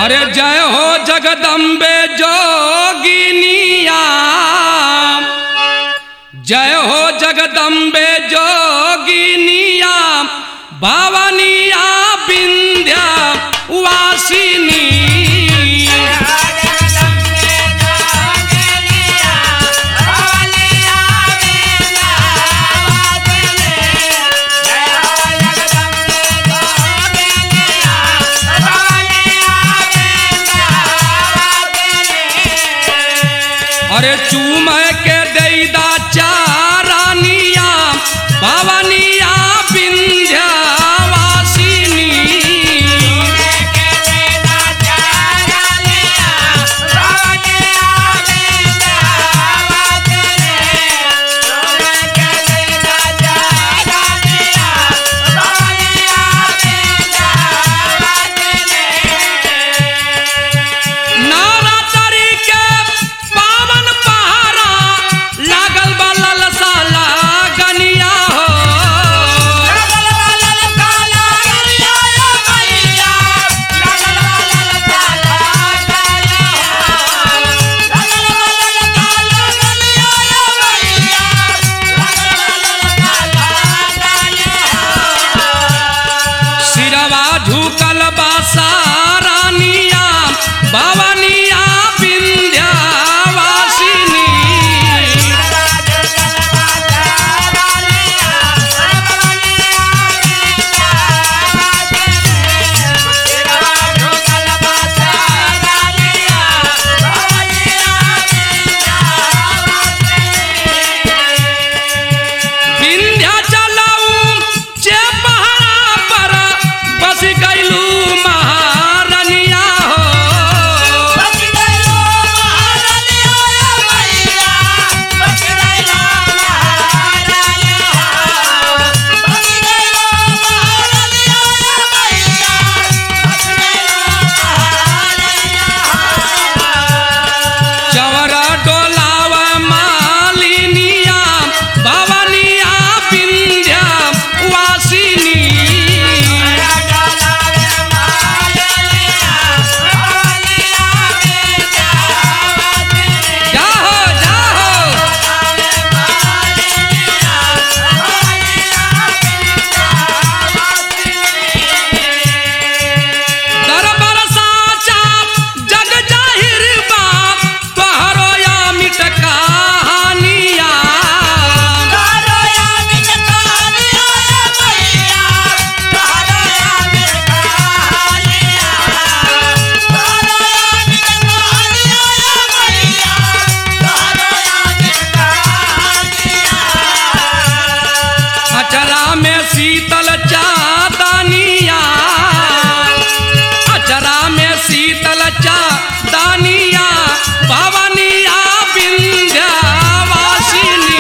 अरे जय हो जगदम्बे जोगिनिया जय हो जगदम्बे जोगिनिया भवनिया विंध्या वासिनी अरे चूम के दैदा चारानिया भवनिया विंध्या वासिनी नारा तरी के पावन पहाड़ा लागल बा ललसा लागनिया हो सिरवा झुकल बा सारानिया भवनिया विंध्या वासिनी विंध्या चलाऊ जे पहाड़ा पर बस गईलू महारनिया हो चवरा डोलाव मालिनिया भवनिया विंध्या वासिनी जाहो जाहो दरबार साचा जग जाहिर बाप तोहरो या मिट कहानिया अचरा में शीतल चादनिया अचरा में शीतल चादनिया भवनिया विंध्या वासिनी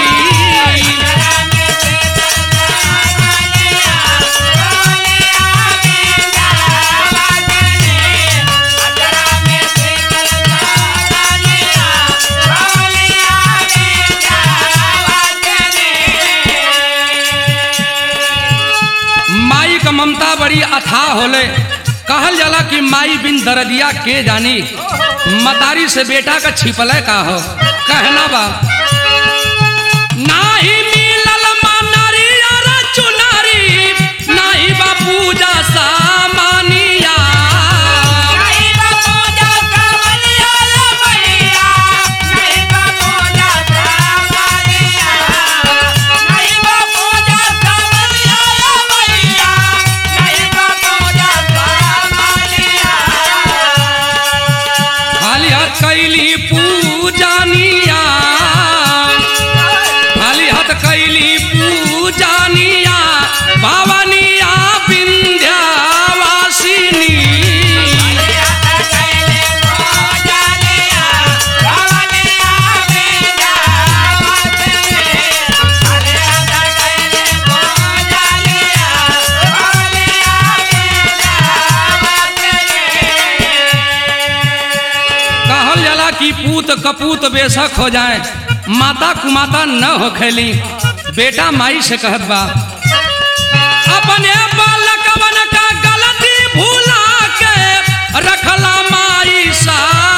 माई का ममता बड़ी अथाह होले कहल जाला कि माई बिन दरदिया के जानी मतारी से बेटा का छिपले का हो कहना बा नाही मिलल मनरी अर चुनरी नाही बा पूजा सामानिया खाली हाथ कैली पूजानिया खाली हाथ कैली पूजानिया भवनिया विंध्या वासिनी कहल जाला कि पूत कपूत बेशक हो जाए माता कुमाता न हो खेली बेटा माई से कहत बा अपने बालकवन का गलती भूला के रखला माँ माई सा